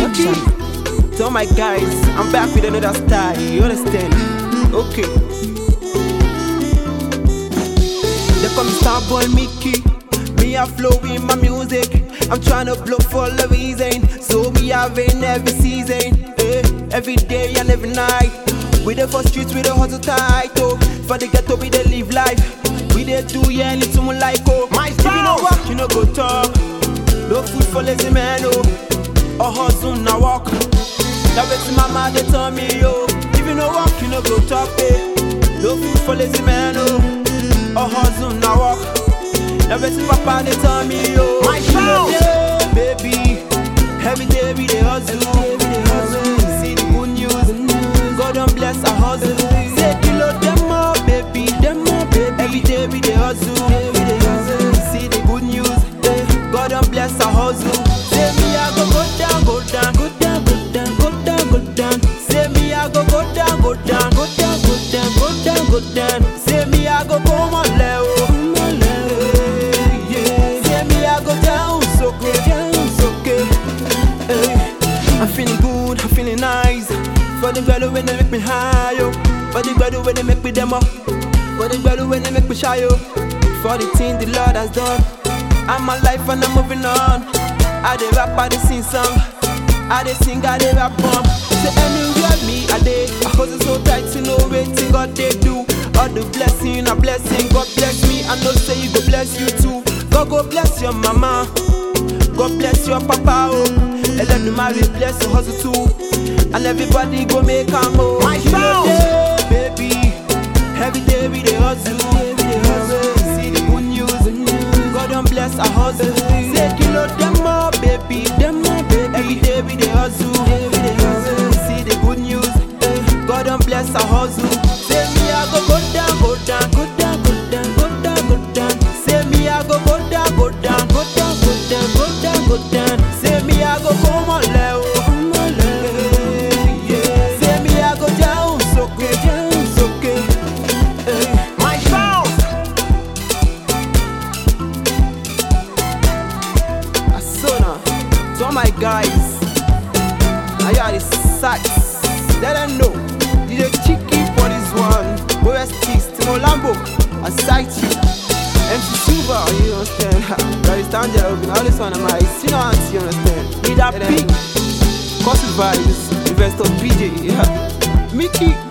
Okay. To all my guys, I'm back with another style. You understand? Okay. They call me Starboy Mickey. Me a flow in my music. I'm tryna blow for a reason. So me having every season. Eh, every day and every night. We the for streets, we the hustle tight. Oh, for the ghetto, we the live life. We the do yeah, little more like oh. My If you know what, you know go talk. No food for lazy man, oh. Or hustle now walk. Now it's mama they tell me yo. If you know walk, you know go talk eh. No food for lazy man, oh. Or hustle now walk. Now it's papa they tell me yo. My You know, house. yeah, baby. Every day we dey hustle. See the good news. God don't bless our hustle. Say kilo them all, baby. Them all, baby. Every day we dey hustle. See the good news. eh, God don't bless our hustle. Say me I go go down, go down, go down, go down, go down, go down. Say me I go go down, go down, go down, go down, go down, go down. Say me I go come on level. Yeah. Say me I go down, so good, down, so good. Hey, I'm feeling good, I'm feeling nice. For the girl when they make me high, yo. For the girl when they make me demo. For the girl when they make me shy, yo. For the thing the Lord has done. I'm alive and I'm moving on. I dey rap, I dey sing song. I dey sing, I dey rap bomb. Say anywhere me, I dey. I hold it so tight to know waiting God they do. All the blessing, a blessing. God bless me, I know say you go bless you too. God go bless your mama. God bless your papa, oh. And let the marry bless your hustle too. And everybody go make a move. My You know house. that, baby. Every day we dey hustle. See the good news. God don't bless our hustle. Say kilo them all, baby. Them all, baby. Every day we dey hustle. See the good news. eh, God don't bless our hustle. Say me I go go down, go down, go down, go down, go down, go down. Say me I go go down, go down, go down, go down, go down, go down. Say me I go come on level. Yeah. Say me I go down, so good, down, so good. Eh. My house. Asuna, to all my guys, I got the sights. Let them know. DJ Chicky for this one. OST, Timo Lambo, I sight you. MC Super, you understand? Gary Stanger, all this one, my senior auntie, you understand? Need that Let them big. Cosy vibes, investor PJ, yeah. Mickey,